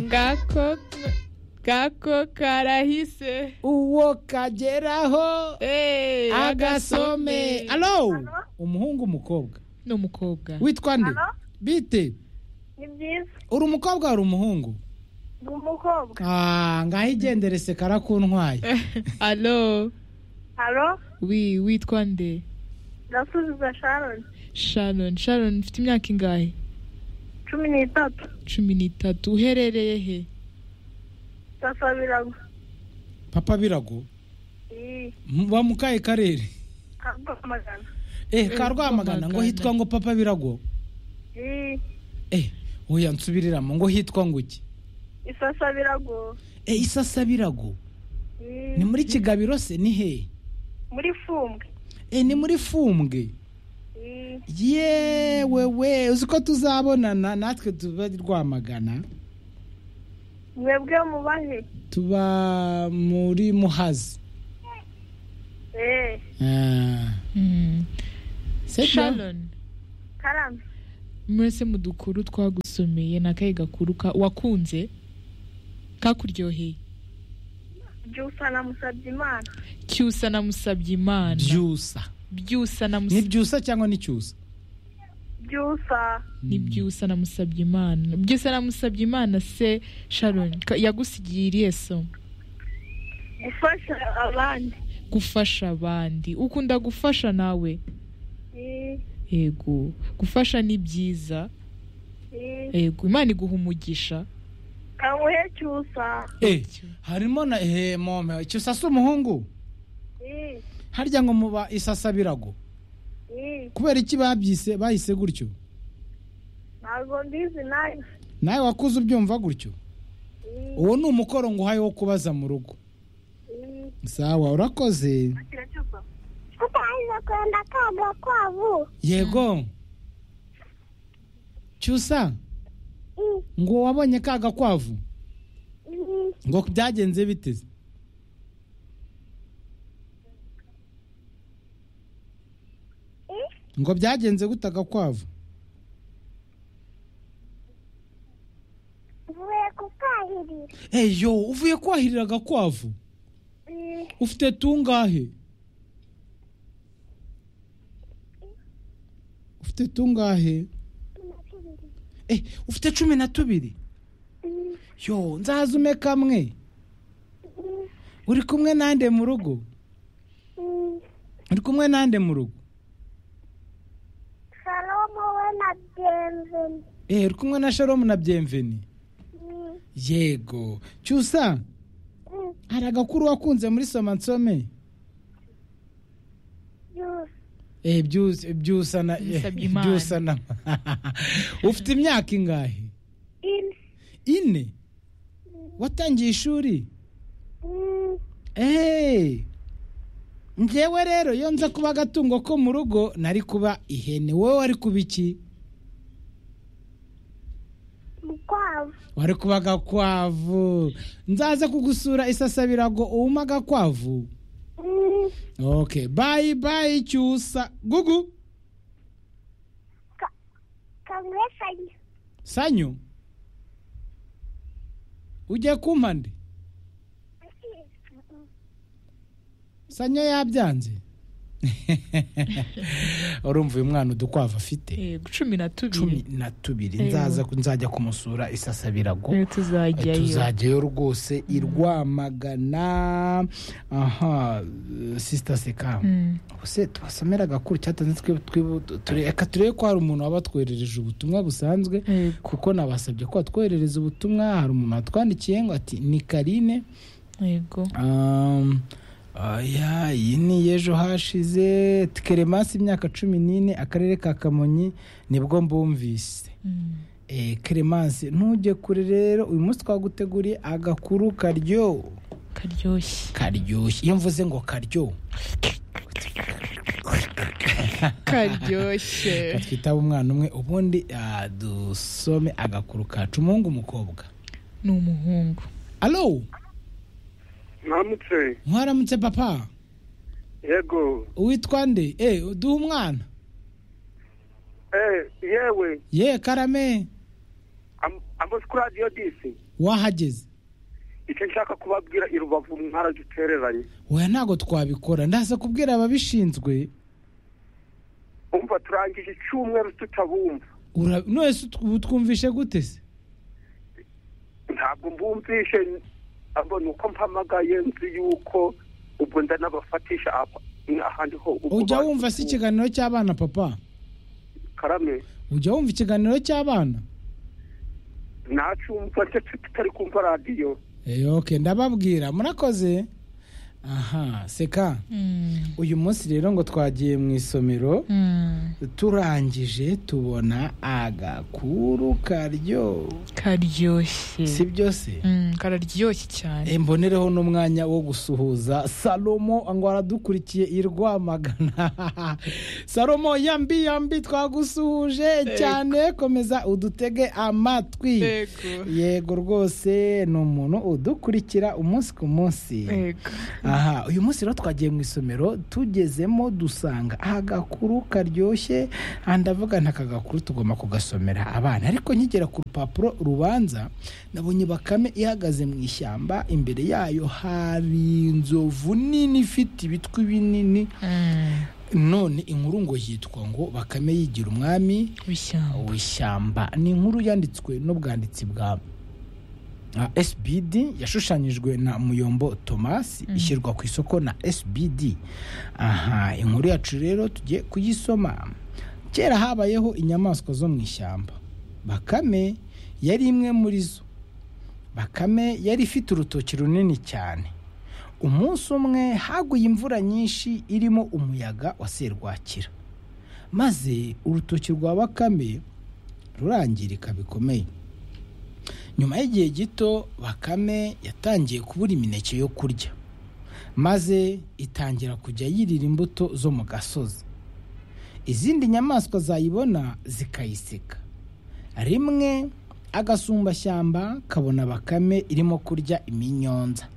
ngako kako karahise uwo kageraho Eh, agasome alo umuhungu umukobwa ni umukobwa witwa nde bite ni byiza uri umukobwa uri umuhungu ni umukobwa Ah, ngaho igendere se karakuntwaye alo haro wi witwa nde ndasubiza sharon sharon sharon ufite imyaka ingahe cumi n'itatu cumi n'itatu uherereye he sasa biragwa papa birago iyi M- wa mukaye karere amagana eh ka rwamagana ngo hitwa ngo papa birago iyi eh oya nsubiriramo ngo hitwa ngo iki isasa biragwa eh isasa birago iyi ni muri kigabiro se ni hehe muri fumbwe eh ni muri fumbwe iyi yewe we uzi ko tuzabonana natwe tuba rwamagana mwebwe mubahe tuba muri muhazi eee Ah. Mm. C'est bien. sharon karame murese mu dukuru twagusomeye n'akayi gakuru ka- wakunze kakuryoheye byusa na musabyimana cyusa namusabye imana byusa byusa ni namusabye byusa cyangwa ni cyusa byusa ni byusa namusabye imana byusa namusabye imana se sharon ka- yagusigiye irihe somo gufasha abandi gufasha abandi ukunda gufasha nawe iyi yego gufasha ni byiza iyi yego imana iguha umugisha kanguhe cyusa eh harimo na eh mome cyusa si umuhungu iyi harya ngo muba isasa birago iyi kubera iki babyise bahise gutyo ntabwo mbizi nayo nawe wakuze ubyumva gutyo uwo ni umukoro ngo uhaye wo kubaza mu rugo iyi sawa urakoze utaheza kwenda kabla kwavu yego cyusa ngo wabonye ka gakwavu ngo byagenze biteze ngo byagenze gute agakwavu mvuye kukahirira eyo uvuye kwahirira agakwavu ufite tungahe ufite tungahe eh ufite cumi na tubiri yo nzaza ume kamwe uri kumwe nande mu rugo uri kumwe nande mu rugo salomo we na byenzeni eh uri kumwe na sharomu na byemveni yego cyusa hari agakuru wakunze muri soma nsome eh byusa byusa na eh, Musabye Imana. byusa na ufite imyaka ingahe ini ine watangiye ishuri eee njyewe rero iyo nza kuba agatungo ko mu rugo nari kuba ihene wowe wari kuba iki mukwavu wari kuba agakwavu nzaza kugusura isasabirago uwuma agakwavu ok bayi bayi cyusa gugu kanguhe sanyu sanyu ugiye kumpa nde sanyu yabyanze urumva uyu mwana udukwavu afite yego cumi na cumi tubiri na tubiri Eyo. nzaza nzajya kumusura isasabirago Eh, tuzajyayo tuzajyayo rwose i rwamagana aha eh, sisita sekamu Mm. ubuse tubasomera agakuru cyatanze twibu- twibu- ture- reka turebe ko hari umuntu wabatwoherereje ubutumwa busanzwe yego kuko nabasabye ko batwoherereza ubutumwa hari umuntu watwandikiye ngo ati ni karine yego Um, aya iyi ni y'ejo hashize keremasi imyaka cumi n'ine akarere ka kamonyi nibwo mbumvise Mm. Eh, keremasi ntujye kure rero uyu munsi twaguteguriye agakuru karyo karyoshye karyoshye iyo mvuze ngo karyo karyoshye twitaba umwana umwe ubundi ah, dusome agakuru kacu umuhungu umukobwa ni umuhungu alo ntamutse mwaramutse papa yego uwitwa nde eh duha umwana eh yewe ye karame am- avoze kuri radiyo disi wahageze icyo nshaka kubabwira i rubavu mu ntara dutereranye weya ntabwo twabikora ndaza kubwira ababishinzwe umva turangije icyumweru tutabumva Ura- none twumvishe gute se ntabwo mbumvishe abona uko mpamagaye nzi yuko ubwo ndanabafatisha apa- ahandi ho ubwo ujya bazi- wumva se ikiganiro cy'abana papa karame ujya wumva ikiganiro cy'abana nacumva ndetse tutari kumva radiyo Eh, okay ndababwira murakoze aha seka Mm, uyu munsi rero ngo twagiye mu isomero mm, turangije tubona agakuru karyo karyoshye si byose Mm, kararyoshye cyane Eh, mbonereho n'umwanya wo gusuhuza salomo ngo aradukurikiye i rwamagana salomo yambi yambi twagusuhuje cyane komeza udutege amatwi Yego. yego rwose ni umuntu udukurikira umunsi ku munsi Yego. aha uyu munsi rero twagiye mu isomero tugezemo dusanga agakuru karyoshye aha ndavuga nta kagakuru tugomba kugasomera abana ariko nkigera ku rupapuro rubanza nabonye bakame ihagaze mu ishyamba imbere yayo hari inzovu nini ifite ibitwi binini Mm, none inkuru ngo yitwa ngo bakame yigira umwami w'ishyamba. w'ishyamba ni inkuru yanditswe n'ubwanditsi bwa uh, SBD yashushanyijwe na Muyombo Thomas Mm. ishyirwa ku isoko na SBD aha inkuru yacu rero tugiye kuyisoma kera habayeho inyamaswa zo mu ishyamba bakame yari imwe muri zo bakame yari ifite urutoki runini cyane umunsi umwe haguye imvura nyinshi irimo umuyaga wa serwakira maze urutoki rwa bakame rurangirika bikomeye nyuma y'igihe gito bakame yatangiye kubura imineke yo kurya maze itangira kujya yirira imbuto zo mu gasozi izindi nyamaswa zayibona zikayiseka rimwe agasumbashyamba kabona bakame irimo kurya iminyonza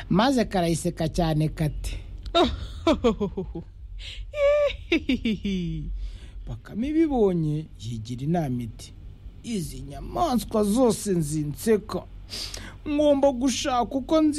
maze karayiseka cyane kate bakame ibibonye yigira inama iti izi nyamaswa zose nzinseka ngomba gushaka uko nzi